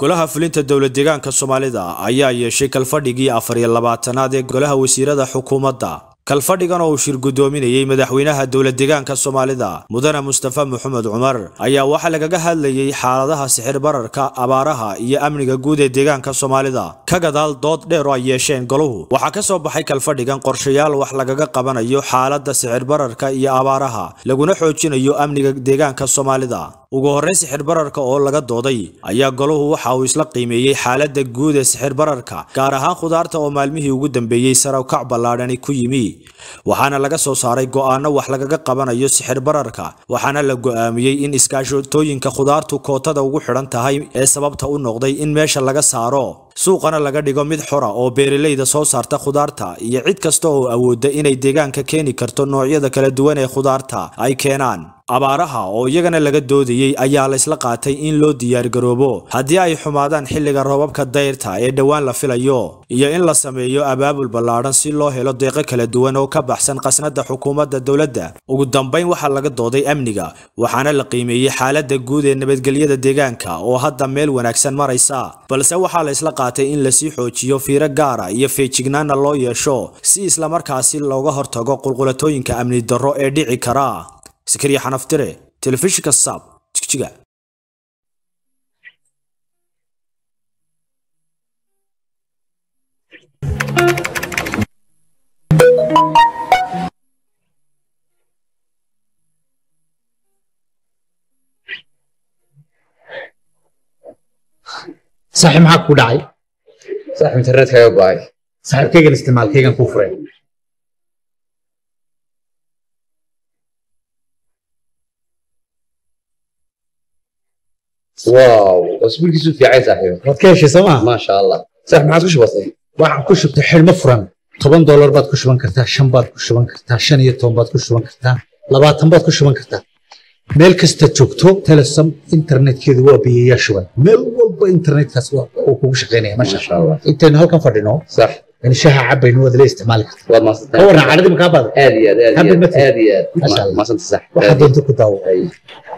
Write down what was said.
golaha fulinta dowlad deegaanka soomaalida ayaa yeeshay kalfadhigii afar iyo labaatanaad ee golaha wasiirada xukuumadda kalfadhigan oo uu shir guddoominayey madaxweynaha dowlad deegaanka soomaalida mudane mustafa maxamed cumar ayaa waxaa lagaga hadlayey xaaladaha sixir bararka abaaraha iyo amniga guud ee deegaanka soomaalida ka gadaal dood dheer oo ay yeesheen goluhu waxaa ka soo baxay kalfadhigan qorshayaal wax lagaga qabanayo xaaladda sixir bararka iyo abaaraha laguna xoojinayo amniga deegaanka soomaalida ugu horreyn sixir bararka oo laga dooday ayaa goluhu waxa uu isla qiimeeyey xaaladda guud ee sixir bararka gaar ahaan khudaarta oo maalmihii ugu dambeeyey sarawkac ballaadhani ku yimi waxaana laga soo saaray go'aano wax lagaga qabanayo sixir bararka waxaana la go'aamiyey in iskaashatooyinka khudaartu kootada ugu xidhan tahay ee sababta u noqday in meesha laga saaro suuqana laga dhigo mid xora oo beeralayda soo saarta khudaarta iyo cid kasta oo awoodda inay deegaanka keeni karto noocyada kala duwan ee khudaarta ay keenaan abaaraha oo iyagana laga doodayey ayaa la isla qaatay in loo diyaargaroobo haddii ay xumaadaan xilliga roobabka dayrta ee dhowaan la filayo iyo in la sameeyo abaabul ballaadhan si loo helo deeqo kala duwan oo ka baxsan qasnada xukuumadda dowladda ugu dambayn waxaa laga dooday amniga waxaana la qiimeeyey xaaladda guud ee nabadgelyada deegaanka oo hadda meel wanaagsan maraysa balse waxaa la isla qaatay in lasii xoojiyo fiiro gaara iyo feejignaana loo yeesho si islamarkaasi looga hortago qulqulatooyinka amni darro ee dhici kara sakariya xanaftire telefishinka saab jigjiga saaxiib maxaa ku dhacay saaxiib internetkaaga go'ay saaxiibkaygan isticmaalkaygan kuu furay wow cusbulkiisu fiicay saaxiib waad ka heshay soo maa maasha allah saaxiib maxaad ku shubatay waxaad ku shubtay xidhmo furan toban doolar baad ku shuban kartaa shan baad ku shuban kartaa shan iyo toban baad ku shuban kartaa labaatan baad ku shuban kartaa meel kasta joogto telesom internetkeedu waa biyayaa shuban meel walba internetkaas uu kugu shaqaynaya masha maasha allah intaynu halkan fadhino sax in shaha cabayno waad la isticmaali kartaa waad ka maadsantahay warran cadhadii makaa baada aad iyo aad aad Happy iyo aad birthday. aad iyo Maasha aad Allah. maasanta sax waxaa doonta ku daawo Ay.